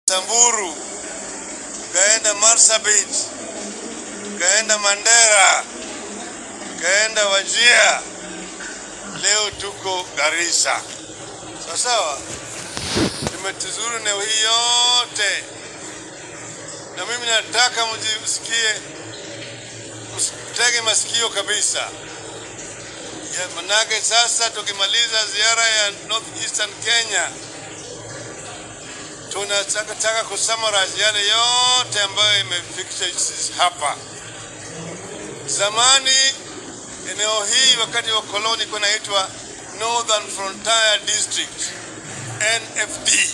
Samburu, ukaenda Marsabit, ukaenda Mandera, ukaenda Wajia, leo tuko Garissa. Sawa sawa, tumetuzuru eneo hii yote, na mimi nataka mjisikie, msitege masikio kabisa ya manake, sasa tukimaliza ziara ya North Eastern Kenya tunataka taka kusummarize yale yote ambayo imefikisha sisi hapa. Zamani eneo hii wakati wa koloni ilikuwa inaitwa Northern Frontier District NFD.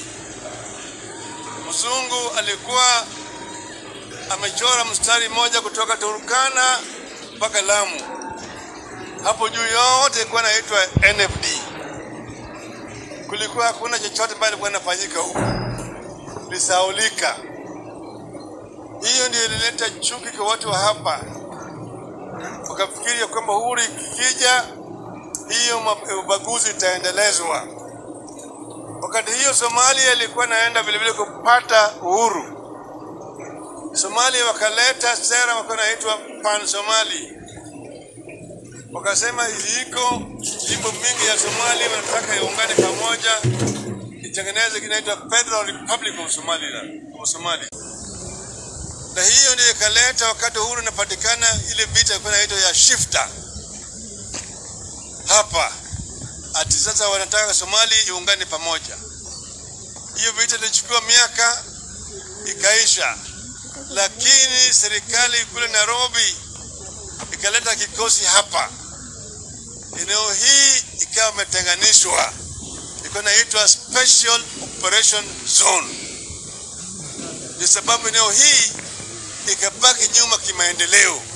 Mzungu alikuwa amechora mstari mmoja kutoka Turkana mpaka Lamu, hapo juu yote ilikuwa inaitwa NFD. Kulikuwa hakuna chochote ambayo ilikuwa inafanyika huko lisaulika. Hiyo ndio ilileta chuki kwa watu wa hapa, wakafikiria kwamba uhuru ikija, hiyo ma- ubaguzi itaendelezwa. Wakati hiyo Somalia ilikuwa inaenda vilevile kupata uhuru, Somalia wakaleta sera wakawa inaitwa Pan Somali, wakasema iko jimbo mingi ya Somalia wanataka iungane pamoja itengeneze kinaitwa Federal Republic of Somaliland of Somalia. Na hiyo ndio ikaleta wakati uhuru inapatikana, ile vita ilikuwa inaitwa ya shifta hapa, ati sasa wanataka Somali iungane pamoja. Hiyo vita ilichukua miaka ikaisha, lakini serikali kule Nairobi ikaleta kikosi hapa, eneo hii ikawa imetenganishwa ilikuwa inaitwa Special Operation Zone. Ni sababu eneo hii ikabaki nyuma kimaendeleo.